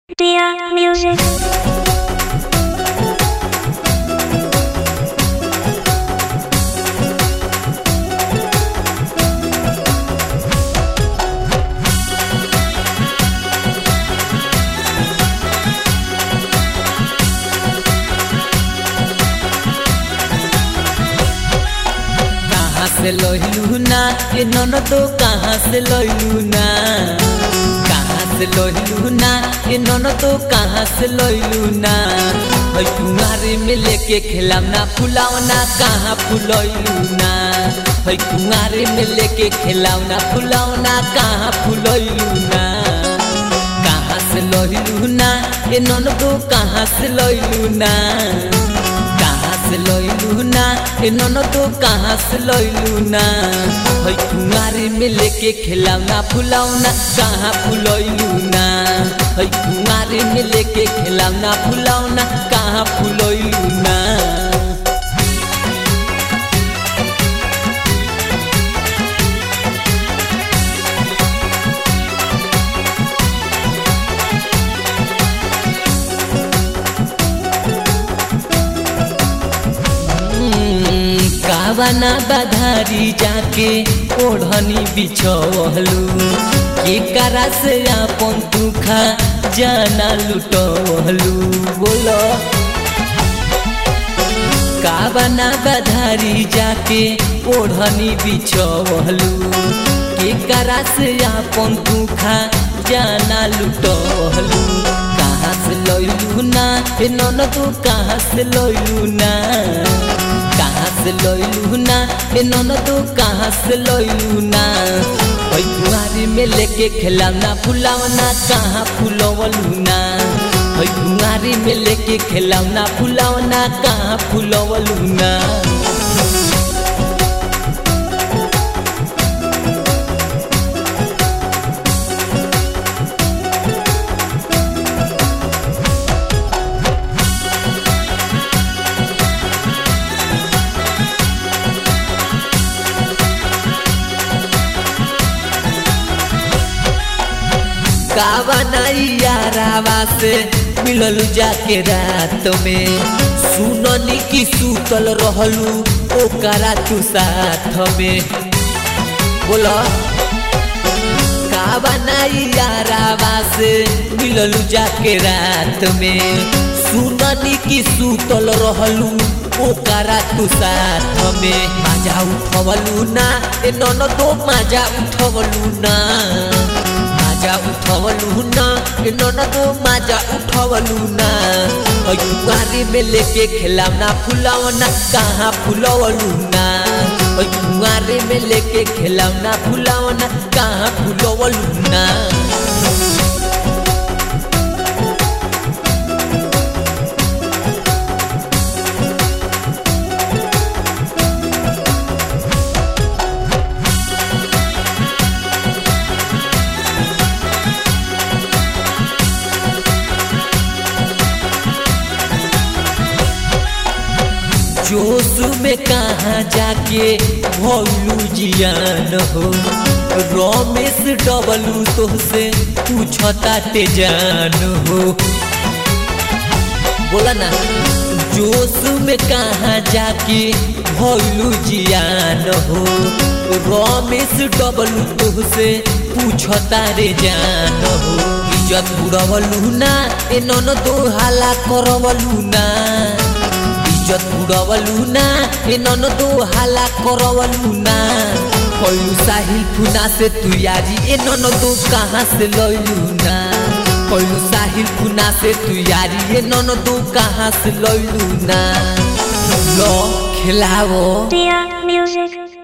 Dear music. कहाँ से लइलू ना ये ननदो कहाँ से लइलू ना कहाँ से लइलू ना ये ननदो कहाँ से लइलू ना है कुंवारे में लेके खेलावना फुलावना कहाँ फुलैलू ना है कुंवारे में लेके खेलावना फुलावना कहाँ फुलैलू ना कहाँ से लइलू ना ये ननदो कहाँ से लइलू ना कहाँ से लइलू ना ए ननदो कहाँ से लइलू ना है कुंवारे में लेके खेलावना फुलावना कहाँ फुलैलू ना है कुंवारे में लेके खेलावना फुलावना कहाँ फुलैलू ना कावना बधारी जाके ओढ़नी बिछवलू के करा से अपन दुखा जाना लुटवलू बोलो कावना बधारी जाके ओढ़नी बिछवलू के करा से अपन दुखा जाना लुटवलू कहाँ से लइलू ना ए ननदू कहाँ से लइलू ना कहाँ से लइलू ना ए ननदो कहाँ से लइलू ना ओइ कुआरी में लेके खेलावना फुलावना कहाँ फुलवलू ना ओइ कुआरी में लेके खेलावना फुलावना कहाँ फुलवलू ना कावनाइयारावा से मिललू जाके रात में सुननी की सूतल रहलू ओकरा तू साथ में बोलो कावनाइयारावा से मिललू जाके रात में सुननी की सूतल रहलू ओकरा तू साथ में मजा उठवलू ना ए ननदो मजा उठवलू ना माजा उठवलू ना ए ननदो माजा उठवलू ना कुआरी में लेके खेलावना फुलावना कहाँ फुलवलू ना कुआरी में लेके खेलावना फुलावना कहाँ फुलवलू ना जोश में कहाँ जाके भोलू जियान हो रमेश डबलू तो से पूछता ते जान हो बोला ना जोश में कहाँ जाके भोलू जियान हो रमेश डबलू तो से पूछता रे जान हो इज्जत बुड़वलू ना ए नन दो हाला करवलू ना इज्जत उड़वलू ना ए ननदो हाला करवलू ना कलू साहिल फुना से तू यारी ए ननदो कहाँ से लइलू ना कलू साहिल फुना से तू यारी ए ननदो कहाँ से लइलू ना लो खिलाओ Dear music.